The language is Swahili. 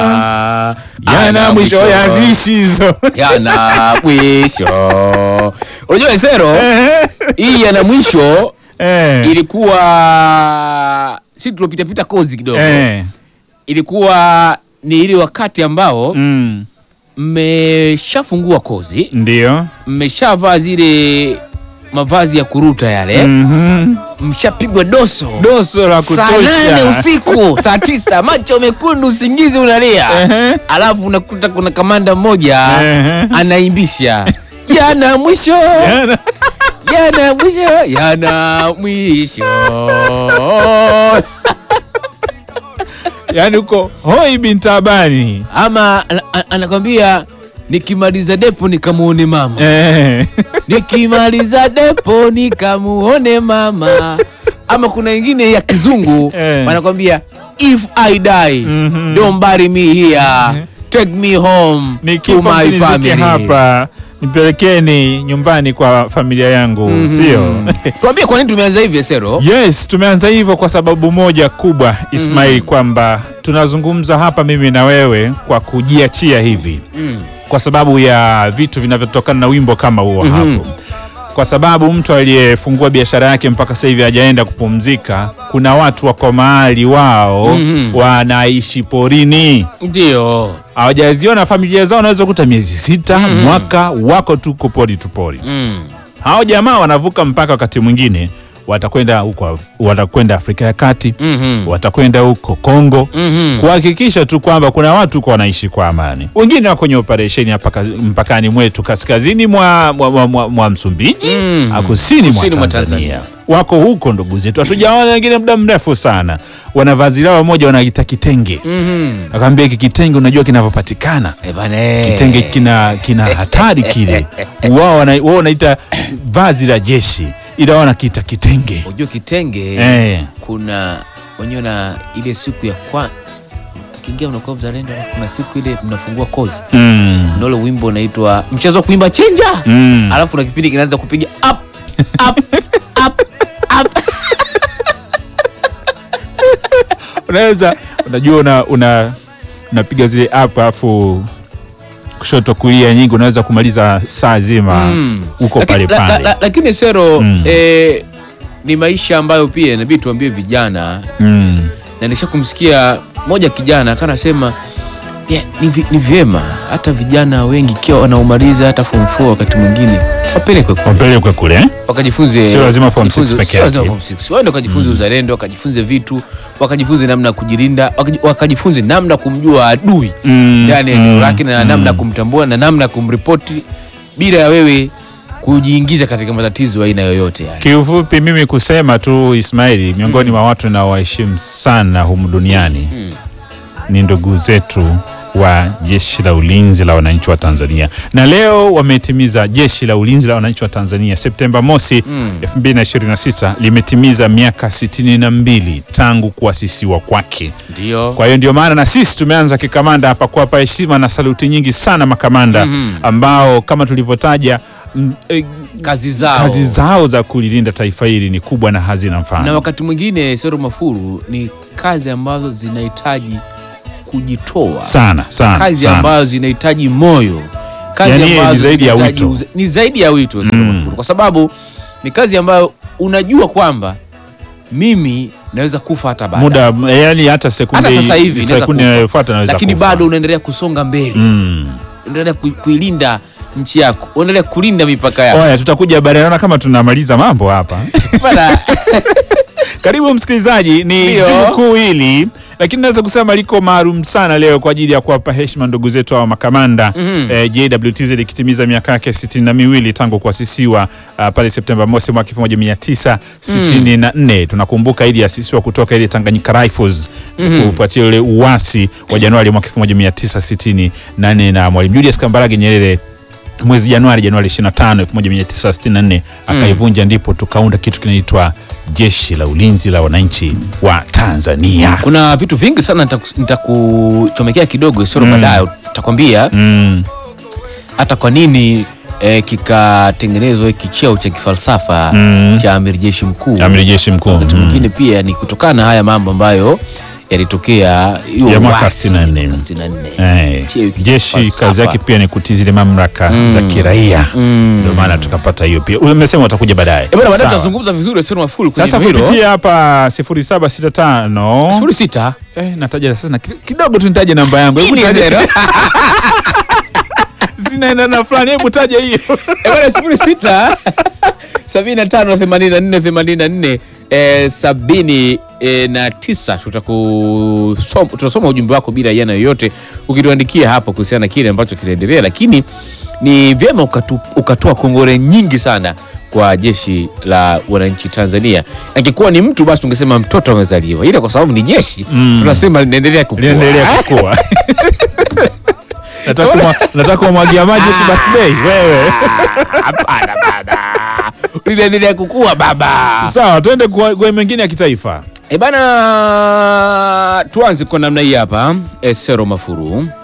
yana mwisho yazishi hizo yana mwisho. Unajua Esero, hii yana mwisho Eh, ilikuwa si tulopita pita kozi kidogo, eh, ilikuwa ni ile wakati ambao mm, mmeshafungua kozi, ndio mmeshavaa zile mavazi ya kuruta yale, Mhm. mshapigwa doso doso la saa nane kutosha usiku saa tisa macho mekundu usingizi unalia Ehe. alafu unakuta kuna kamanda mmoja Ehe. anaimbisha yana mwisho Yana- yana mwisho yana mwisho yaani uko hoi bintabani ama ana- ana- anakwambia nikimaliza depo nikamuone mama eh. nikimaliza depo nikamuone mama ama kuna ingine ya kizungu Eh. wanakwambia if i die Mhm. don't bury me here take me home to nikifa my msinizike family hapa nipelekeni nyumbani kwa familia yangu Mhm. sio tuambie kwa nini tumeanza hivi Esero yes tumeanza hivyo kwa sababu moja kubwa ismail kwamba tunazungumza hapa mimi na wewe kwa kujiachia hivi mm. kwa sababu ya vitu vinavyotokana na wimbo kama huo Mhm. hapo kwa sababu mtu aliyefungua biashara yake mpaka sasa hivi hajaenda kupumzika kuna watu wako mahali wao Mhm. wanaishi porini ndio hawajaziona familia zao wanaweza kuta miezi sita Mhm. mwaka wako tuko pori tu pori mm. hao jamaa wanavuka mpaka wakati mwingine watakwenda huko watakwenda afrika ya kati Mhm. watakwenda huko kongo Mhm. kuhakikisha tu kwamba kuna watu huko wanaishi kwa amani wengine wako kwenye operesheni hapa ka- mpakani mwetu kaskazini mwa, mwa, mwa, mwa, mwa msumbiji Mhm. mm. kusini, Kusini mwa mwa tanzania, Tanzania. wako huko ndugu zetu hatujaona wengine muda mrefu sana wana vazi lao moja wanaita kitenge Mhm. akaambia hiki kitenge unajua kinavyopatikana Eh, bana, eh. kitenge kina kina hatari kile wao wana- wao wanaita vazi la jeshi ila wao wanakiita kitenge unajua kitenge eh. kuna wenyewe na ile siku ya kwa kiingia unakuwa mzalendo alafu kuna siku ile mnafungua kozi mm. na ule wimbo unaitwa mchezo wa kuimba chenja Mm. alafu na kipindi kinaanza kupiga up up up up unaweza unajua una, una unapiga zile app alafu kushoto kulia nyingi unaweza kumaliza saa zima Mm. huko Lakini- pale la- la- pale la- lakini sero Mm. eh, ni maisha ambayo pia inabidi tuambie vijana mm. na nisha kumsikia moja kijana akanasema yeah, ni, vi- ni vyema hata vijana wengi ikiwa wanaomaliza hata form 4 wakati mwingine wapelekwe kule wapelekwe kule eh? wakajifunze Sio lazima form jifunze- six peke sio lazima yake. form six. waende wakajifunze uzalendo wakajifunze vitu wakajifunze namna ya kujilinda wakaji- wakajifunze namna ya kumjua adui Mm, ndani ya eneo mm, lake na mm. namna ya kumtambua na namna ya kumripoti bila ya wewe kujiingiza katika matatizo ya aina yoyote yani. kiufupi mimi kusema tu ismaili miongoni mwa watu naowaheshimu sana humu duniani Mm. ni ndugu zetu wa jeshi la ulinzi la wananchi wa Tanzania, na leo wametimiza jeshi la ulinzi la wananchi wa Tanzania Septemba mosi Mm. 2026 limetimiza miaka 62 tangu kuasisiwa kwake. Ndio. Kwa hiyo ndio maana na sisi tumeanza kikamanda hapa kuwapa heshima na saluti nyingi sana makamanda Mhm. ambao kama tulivyotaja mm, eh, Kazi zao. kazi zao za kulilinda taifa hili ni kubwa na hazina mfano. na wakati mwingine Sero Mafuru ni kazi ambazo zinahitaji kujitoa sana sana kazi sana. ambazo zinahitaji moyo kazi Yani, ambazo ni zaidi ya zinahitaji wito. uze- ni zaidi ya wito Sero Mm. Mafuru kwa sababu ni kazi ambayo unajua kwamba mimi naweza kufa hata baada muda yani hata sekunde Hata sasa hivi inaweza sekunde kufa. inayofuata naweza lakini kufa. bado unaendelea kusonga mbele mm. unaendelea ku- kuilinda nchi yako unaendelea kulinda mipaka yako Oya, tutakuja baadaye. Naona kama tunamaliza mambo hapa. Bana, Karibu msikilizaji, ni Ndio. jumu kuu hili, lakini naweza kusema liko maalum sana leo kwa ajili ya kuwapa heshima ndugu zetu hawa makamanda Mhm. eh, JWTZ likitimiza miaka yake sitini na miwili tangu kuasisiwa uh, pale Septemba mosi mwaka 1964 tunakumbuka ili asisiwa kutoka ile Tanganyika Rifles Mhm. kufuatia ule uasi wa Januari mwaka 1964 na Mwalimu Julius Kambarage Nyerere mwezi Januari Januari 25 1964 akaivunja, ndipo tukaunda kitu kinaitwa Jeshi la Ulinzi la Wananchi wa Tanzania. kuna vitu vingi sana nitaku- nitakuchomekea kidogo Sero Mm. baadaye utakwambia Mm, hata kwa nini eh, kikatengenezwa hiki cheo cha kifalsafa Mm. cha amiri jeshi mkuu Amiri Jeshi Mkuu. wakati Mm. mwingine pia ni kutokana na haya mambo ambayo yalitokea hiyo Ya mwaka uasi, 64. mwaka 64. Eh, Cheo hiki jeshi falsafa. kazi yake pia ni kutii zile mamlaka Mm. za kiraia Mm. ndio maana tukapata hiyo pia umesema utakuja baadaye Eh, bwana baadaye Sawa. tutazungumza vizuri sio mafulu kwenye sasa hilo. kupitia hapa 0765 sifuri sita eh, nataja sasa na ki- kidogo tu nitaje namba yangu Hebu Hii ni taja- zero. zinaenda na fulani hebu taja hiyo Eh, bwana sifuri sita sabini na tano themanini na nne themanini na nne eh, sabini eh, na tisa tutakusoma tutasoma ujumbe wako bila yana yoyote ukituandikia hapo kuhusiana na kile ambacho kinaendelea lakini ni vyema ukatu, ukatoa kongore nyingi sana kwa jeshi la wananchi Tanzania. Angekuwa ni mtu basi tungesema mtoto amezaliwa, ila kwa sababu ni jeshi Mm. tunasema linaendelea kukua. liendelea kukua nataka kumwa- nataka kumwagia maji eti birthday wewe Hapana bana, linaendelea kukua baba. sawa tuende kwa kwa mengine ya kitaifa E bana, tuanze kwa namna hii hapa. E, Sero Mafuru